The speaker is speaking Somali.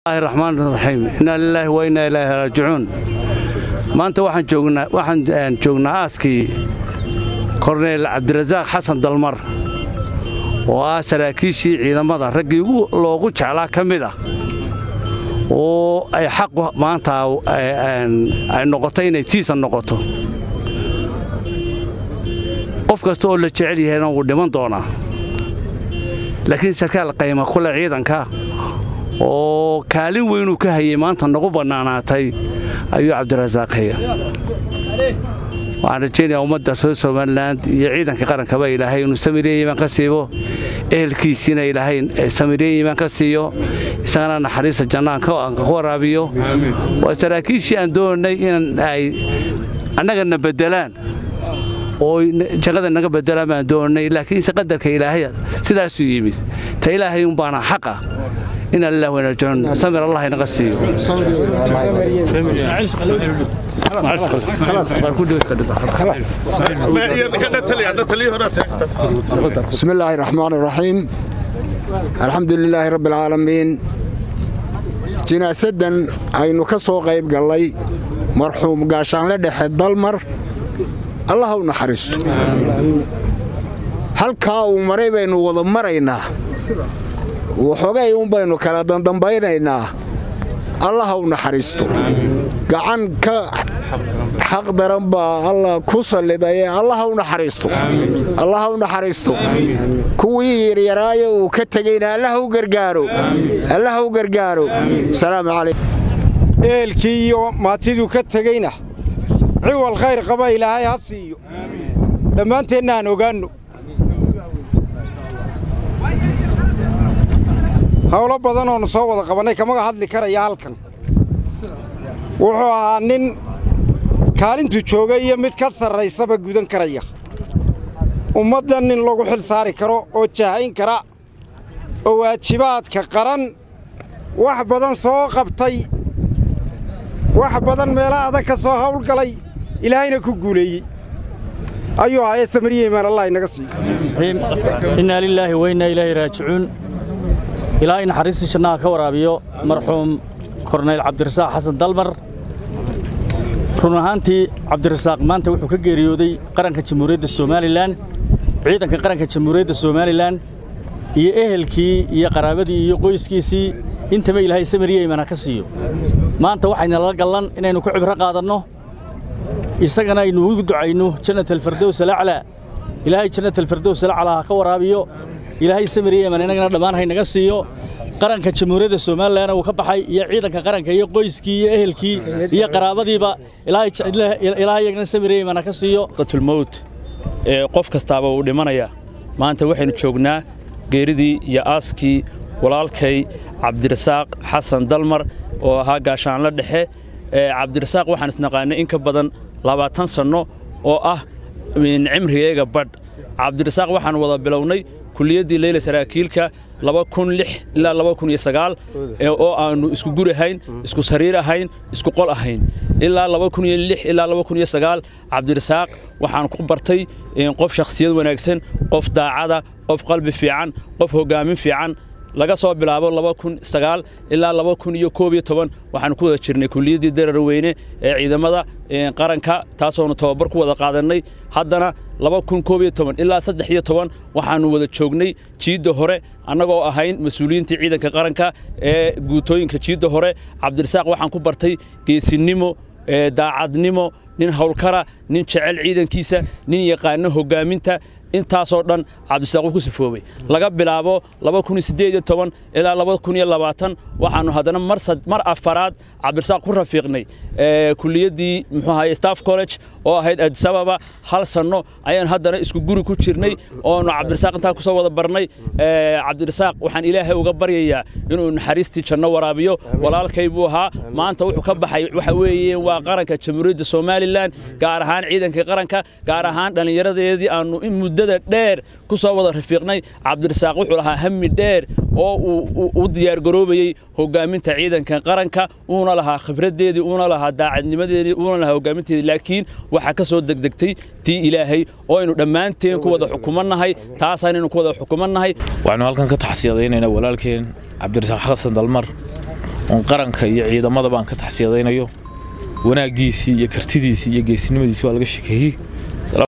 raxmaan raxiim inaa lilaahi wa innaa ilaahi raajicuun maanta waxaan joognaa waxaan joognaa aaskii korneyl cabdirasaaq xasan dalmar oo ah saraakiishii ciidamada raggii loogu jeclaa ka mid ah oo ay xaqu maanta ay noqoto inay tiisa noqoto qof kasta oo la jecel yahayna wuu dhiman doonaa laakiin sarkaal qayma kule ciidanka oo kaalin weynuu ka hayay maanta nagu bannaanaatay ayuu cabdirasaaq haya waxaan rajaynayaa ummadda soo somalilan iyo ciidanka qarankaba ilaahay inuu samiiriya iimaan ka siibo ehelkiisiina ilaahay samiiriya iimaan ka siiyo isagana naxariista jannaan ka waraabiyo waa saraakiishii aan doonay in ay annagana beddelaan oo jaqada naga bedelaan baan doonay laakiinse qadarka ilaahay sidaasuu yimid ta ilaahay un baana xaqa ina lilah wanarjicuun samir allah inaga siiyo بسم الله الرحمن الرحيم الحمد لله رب العالمين jinaasadan aynu ka soo qayb gallay marxuum gaashaanle dhexe dalmar allah u naxariisto halkaa uu maray baynu wada maraynaa waxoogay un baynu kala dandambaynaynaa allah u naxariisto gacan ka xaq daran baa alla ku sallidaye allah u naxariisto allah u naxariisto kuwii yaryaraayo uu ka tegeyna allah u gargaaro allah u gargaaro salaamu calaykum eelkii iyo maatiduu ka tegeyna ciwal khayr qaba ilaahay ha siiyo dhammaanteenna aan ogaanno howlo badan oonu soo wada qabannay kamaga hadli karaya halkan wuxuu ahaa nin kaalintu jooga iyo mid ka sarraysaba gudan karaya ummaddan nin lagu xil saari karo oo jahayn kara oo waajibaadka qaran wax badan soo qabtay wax badan meela adag ka soo hawlgalay ilaahayna ku guuleeyey ayuu ahaye samariya imaan allah inaga siiyo innaa lilaahi wa innaa ilaahi raajicuun ilaahay naxariistii jannaha ka waraabiyo marxuum korneyl cabdirasaaq xasan dalmar run ahaantii cabdirasaaq maanta wuxuu ka geeriyooday qaranka jamhuuriyadda somalilan ciidanka qaranka jamhuuriyadda somalilan iyo ehelkii iyo qaraabadii iyo qoyskiisii intaba ilaahay samariya imana ka siiyo maanta waxaynala gallan inaynu ku cibro qaadanno isagana aynu ugu ducayno jannat alfardows alaclaa ilaahay jannat alfardows alaclaa ha ka waraabiyo ilaahay samiriya iman inagana dhammaan haynaga siiyo qaranka jamhuuriyadda somalilanna uu ka baxay iyo ciidanka qaranka iyo qoyskii iyo ehelkii iyo qaraabadiiba ilaahay iyagana samiriya iman ha ka siiyo qatulmowt ee qof kastaaba uu dhimanaya maanta waxaynu joognaa geeridii iyo aaskii walaalkay cabdirasaaq xasan dalmar oo ahaa gaashaanla dhexe cabdirasaaq waxaan isnaqaanay in ka badan labaatan sanno oo ah cimrigayga badh cabdirasaaq waxaan wada bilownay kuliyaddii leyla saraakiilka ilaa oo aannu isku guri ahayn isku sariir ahayn isku qol ahayn ilaa ilaa cabdirasaaq waxaan ku bartay qof shakhsiyad wanaagsan qof daacada qof qalbi fiican qof hoggaamin fiican laga soo bilaabo ilaa waxaan ku wada jirnay kuliyaddii darar weyne ee ciidamada qaranka taasoonu tababar ku wada qaadannay haddana ilaa waxaannu wada joognay jiidda hore annagoo ahayn mas-uuliyiintii ciidanka qaranka ee guutooyinka jiidda hore cabdirasaaq waxaan ku bartay geesinimo daacadnimo nin howlkara nin jecel ciidankiisa nin yaqaano hoggaaminta intaasoo dhan cabdisaaq wuu ku sifoobay laga bilaabo ilaa waxaannu haddana mar afaraad cabdirasaaq ku rafiiqnay kuliyaddii muxuu ahaye staff college oo ahayd adisababa hal sanno ayaan haddana isku guri ku jirnay oonu cabdirasaaq intaa kusoo wada barnay cabdirasaaq waxaan ilaahay uga baryayaa inuu naxariistii janno waraabiyo walaalkay buu ahaa maanta wuxuu ka baxay waxa weeye waa qaranka jamhuuriyadda somalilan gaar ahaan ciidankii qaranka gaar ahaan dhallinyaradeedii aannu in muddada dheer ku soo wada rafiiqnay cabdirasaaq wuxuu lahaa hami dheer oo uu u diyaargaroobayey hoggaaminta ciidanka qaranka uuna lahaa khibraddeedii uuna lahaa daacadnimadeedii uuna lahaa hoggaaminteedii laakiin waxaa ka soo degdegtay tii ilaahay oo aynu dhammaanteen ku wada xukumannahay taasaanaynu ku wada xukumannahay waxaanu halkan ka taxsiyadaynaynaa walaalkeen cabdirasaaq xasan dalmar oon qaranka iyo ciidamada baan ka taxsiyadaynayo wanaaggiisii iyo kartidiisii iyo geesinimadiisii waa laga shekeeyey